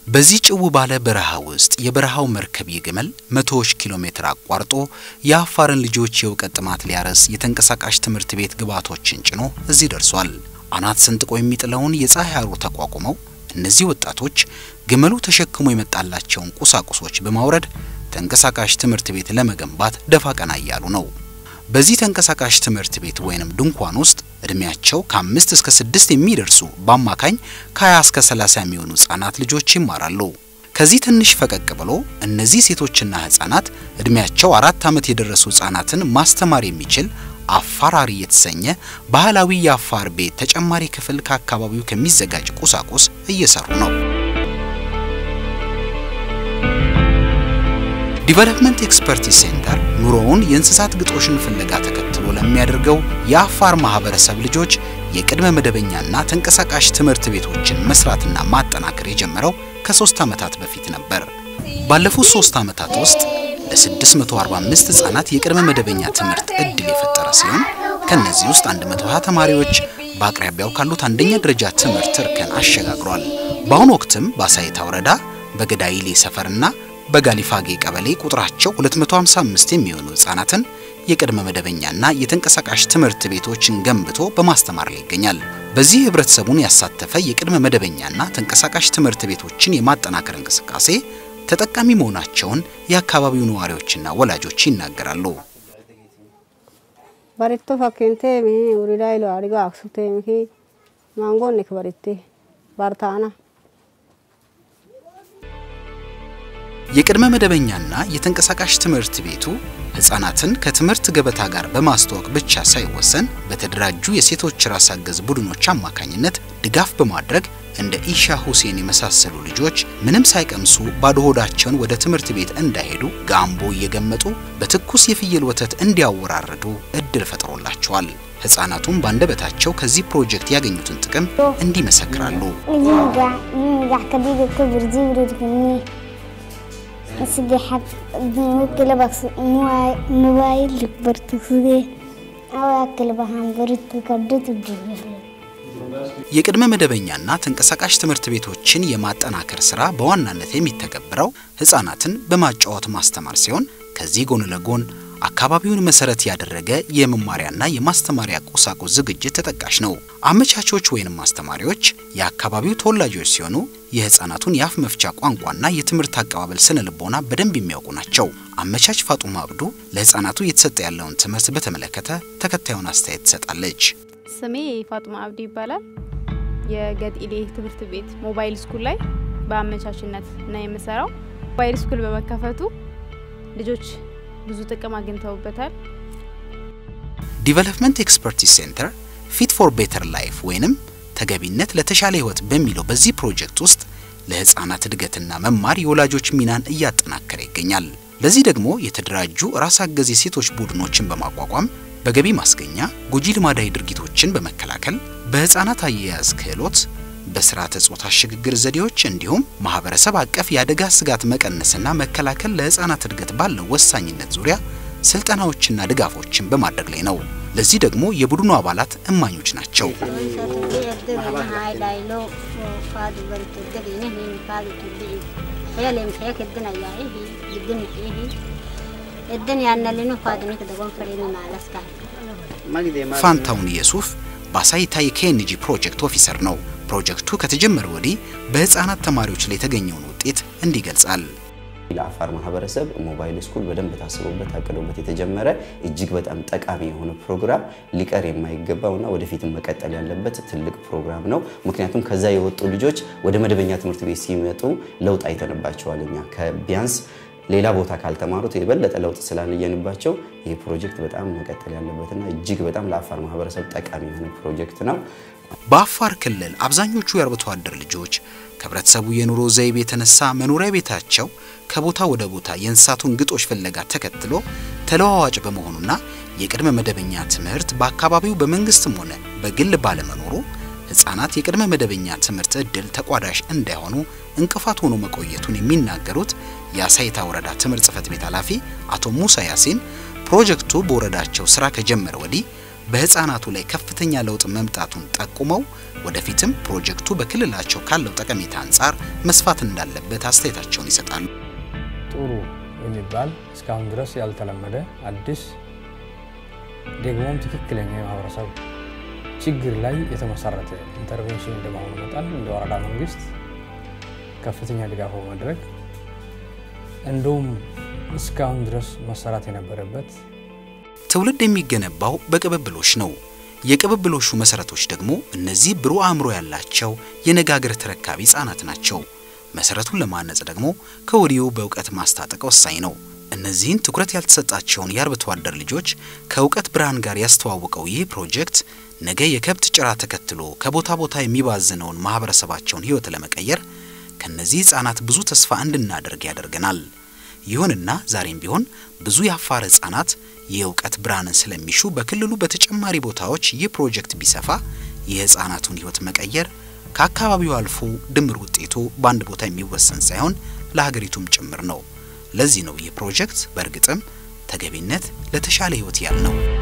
በዚህ ጭው ባለ በረሃ ውስጥ የበረሃው መርከብ ይግመል መቶዎች ኪሎ ሜትር አቋርጦ የአፋርን ልጆች የእውቀት ጥማት ሊያረስ የተንቀሳቃሽ ትምህርት ቤት ግብዓቶችን ጭኖ እዚህ ደርሷል። አናት ሰንጥቆ የሚጥለውን የፀሐይ ሐሩር ተቋቁመው እነዚህ ወጣቶች ግመሉ ተሸክሞ የመጣላቸውን ቁሳቁሶች በማውረድ ተንቀሳቃሽ ትምህርት ቤት ለመገንባት ደፋ ቀና እያሉ ነው። በዚህ ተንቀሳቃሽ ትምህርት ቤት ወይንም ድንኳን ውስጥ እድሜያቸው ከአምስት እስከ ስድስት የሚደርሱ በአማካኝ ከ20 እስከ 30 የሚሆኑ ህጻናት ልጆች ይማራሉ። ከዚህ ትንሽ ፈቀቅ ብሎ እነዚህ ሴቶችና ህጻናት እድሜያቸው አራት ዓመት የደረሱ ህጻናትን ማስተማር የሚችል አፋራሪ የተሰኘ ባህላዊ የአፋር ቤት ተጨማሪ ክፍል ከአካባቢው ከሚዘጋጅ ቁሳቁስ እየሰሩ ነው። ዲቨሎፕመንት ኤክስፐርቲስ ሴንተር ኑሮውን የእንስሳት ግጦሽን ፍለጋ ተከትሎ ለሚያደርገው የአፋር ማህበረሰብ ልጆች የቅድመ መደበኛና ተንቀሳቃሽ ትምህርት ቤቶችን መስራትና ማጠናከር የጀመረው ከሶስት ዓመታት በፊት ነበር። ባለፉት ሶስት ዓመታት ውስጥ ለ645 ህጻናት የቅድመ መደበኛ ትምህርት እድል የፈጠረ ሲሆን ከነዚህ ውስጥ 120 ተማሪዎች በአቅራቢያው ካሉት አንደኛ ደረጃ ትምህርት እርከን አሸጋግሯል። በአሁኑ ወቅትም በአሳይታ ወረዳ በገዳይሌ ሰፈርና በጋሊፋጌ ቀበሌ ቁጥራቸው 255 የሚሆኑ ህጻናትን የቅድመ መደበኛና የተንቀሳቃሽ ትምህርት ቤቶችን ገንብቶ በማስተማር ላይ ይገኛል። በዚህ ህብረተሰቡን ያሳተፈ የቅድመ መደበኛና ተንቀሳቃሽ ትምህርት ቤቶችን የማጠናከር እንቅስቃሴ ተጠቃሚ መሆናቸውን የአካባቢው ነዋሪዎችና ወላጆች ይናገራሉ። በሬቶ ፈኬንቴ ሚ ውሪዳይሎ አሪጋ አክሱቴ ሚኪ ማንጎኔክ በሬቴ ባርታና የቅድመ መደበኛና የተንቀሳቃሽ ትምህርት ቤቱ ህጻናትን ከትምህርት ገበታ ጋር በማስተዋወቅ ብቻ ሳይወሰን በተደራጁ የሴቶች ራስ አገዝ ቡድኖች አማካኝነት ድጋፍ በማድረግ እንደ ኢሻ ሁሴን የመሳሰሉ ልጆች ምንም ሳይቀምሱ ባዶ ሆዳቸውን ወደ ትምህርት ቤት እንዳይሄዱ ጋምቦ እየገመጡ በትኩስ የፍየል ወተት እንዲያወራርዱ እድል ፈጥሮላቸዋል። ህጻናቱም ባንደበታቸው ከዚህ ፕሮጀክት ያገኙትን ጥቅም እንዲመሰክራሉ። saddexaad kalabas mobaayil bartugsade awaa kalabahan baritu kadatu የቅድመ መደበኛና ተንቀሳቃሽ ትምህርት ቤቶችን የማጠናከር ስራ በዋናነት የሚተገበረው ህጻናትን በማጫወት ማስተማር ሲሆን ከዚህ ጎን ለጎን አካባቢውን መሰረት ያደረገ የመማሪያና የማስተማሪያ ቁሳቁስ ዝግጅት ተጠቃሽ ነው። አመቻቾች ወይንም አስተማሪዎች የአካባቢው ተወላጆች ሲሆኑ የህፃናቱን የአፍ መፍቻ ቋንቋና የትምህርት አቀባበል ስነ ልቦና በደንብ የሚያውቁ ናቸው። አመቻች ፋጡማ አብዱ ለህፃናቱ እየተሰጠ ያለውን ትምህርት በተመለከተ ተከታዩን አስተያየት ትሰጣለች። ስሜ ፋጡማ አብዱ ይባላል። የገጢሌ ትምህርት ቤት ሞባይል ስኩል ላይ በአመቻችነት ነው የምሰራው። ሞባይል ስኩል በመከፈቱ ልጆች ብዙ ጥቅም አግኝተውበታል። ዲቨሎፕመንት ኤክስፐርቲስ ሴንተር ፊት ፎር ቤተር ላይፍ ወይንም ተገቢነት ለተሻለ ህይወት በሚለው በዚህ ፕሮጀክት ውስጥ ለህፃናት እድገትና መማር የወላጆች ሚናን እያጠናከረ ይገኛል። ለዚህ ደግሞ የተደራጁ ራስ አገዝ የሴቶች ቡድኖችን በማቋቋም በገቢ ማስገኛ ጎጂ ልማዳዊ ድርጊቶችን በመከላከል በህፃናት አያያዝ ክህሎት በስርዓተ ጾታ ሽግግር ዘዴዎች እንዲሁም ማህበረሰብ አቀፍ የአደጋ ስጋት መቀነስና መከላከል ለህፃናት እድገት ባለው ወሳኝነት ዙሪያ ስልጠናዎችና ድጋፎችን በማድረግ ላይ ነው። ለዚህ ደግሞ የቡድኑ አባላት እማኞች ናቸው። ፋንታውን ኢየሱፍ በአሳይታ የኬኤንጂ ፕሮጀክት ኦፊሰር ነው። ፕሮጀክቱ ከተጀመረ ወዲህ በህፃናት ተማሪዎች ላይ የተገኘውን ውጤት እንዲህ ይገልጻል። ለአፋር ማህበረሰብ ሞባይል ስኩል በደንብ ታስቦበት ታቅዶበት የተጀመረ እጅግ በጣም ጠቃሚ የሆነ ፕሮግራም ሊቀር የማይገባውና ወደፊትም መቀጠል ያለበት ትልቅ ፕሮግራም ነው። ምክንያቱም ከዛ የወጡ ልጆች ወደ መደበኛ ትምህርት ቤት ሲመጡ ለውጥ አይተንባቸዋል። እኛ ከቢያንስ ሌላ ቦታ ካልተማሩት የበለጠ ለውጥ ስላልየንባቸው ይህ ፕሮጀክት በጣም መቀጠል ያለበትና እጅግ በጣም ለአፋር ማህበረሰብ ጠቃሚ የሆነ ፕሮጀክት ነው። በአፋር ክልል አብዛኞቹ የአርብቶ አደር ልጆች ከህብረተሰቡ የኑሮ ዘይቤ የተነሳ መኖሪያ ቤታቸው ከቦታ ወደ ቦታ የእንስሳቱን ግጦሽ ፍለጋ ተከትሎ ተለዋዋጭ በመሆኑና የቅድመ መደበኛ ትምህርት በአካባቢው በመንግስትም ሆነ በግል ባለመኖሩ ህጻናት የቅድመ መደበኛ ትምህርት እድል ተቋዳሽ እንዳይሆኑ እንቅፋት ሆኖ መቆየቱን የሚናገሩት የአሳይታ ወረዳ ትምህርት ጽህፈት ቤት ኃላፊ አቶ ሙሳ ያሲን ፕሮጀክቱ በወረዳቸው ስራ ከጀመረ ወዲህ በህፃናቱ ላይ ከፍተኛ ለውጥ መምጣቱን ጠቁመው ወደፊትም ፕሮጀክቱ በክልላቸው ካለው ጠቀሜታ አንጻር መስፋት እንዳለበት አስተያየታቸውን ይሰጣሉ። ጥሩ የሚባል እስካሁን ድረስ ያልተለመደ አዲስ ደግሞም ትክክለኛ የማህበረሰብ ችግር ላይ የተመሰረተ ኢንተርቬንሽን እንደመሆኑ መጠን እንደ ወረዳ መንግስት ከፍተኛ ድጋፍ በማድረግ እንደውም እስካሁን ድረስ መሰራት የነበረበት ትውልድ የሚገነባው በቅብብሎሽ ነው። የቅብብሎሹ መሰረቶች ደግሞ እነዚህ ብሩህ አእምሮ ያላቸው የነገ አገር ተረካቢ ህጻናት ናቸው። መሰረቱን ለማነጽ ደግሞ ከወዲሁ በእውቀት ማስታጠቅ ወሳኝ ነው። እነዚህን ትኩረት ያልተሰጣቸውን የአርብቶ አደር ልጆች ከእውቀት ብርሃን ጋር ያስተዋወቀው ይህ ፕሮጀክት ነገ የከብት ጭራ ተከትሎ ከቦታ ቦታ የሚባዝነውን ማህበረሰባቸውን ህይወት ለመቀየር ከነዚህ ህጻናት ብዙ ተስፋ እንድናደርግ ያደርገናል። ይሁንና ዛሬም ቢሆን ብዙ የአፋር ህጻናት የእውቀት ብርሃንን ስለሚሹ በክልሉ በተጨማሪ ቦታዎች ይህ ፕሮጀክት ቢሰፋ የህፃናቱን ህይወት መቀየር ከአካባቢው አልፎ ድምር ውጤቱ በአንድ ቦታ የሚወሰን ሳይሆን ለሀገሪቱም ጭምር ነው። ለዚህ ነው ይህ ፕሮጀክት በእርግጥም ተገቢነት ለተሻለ ህይወት ያልነው።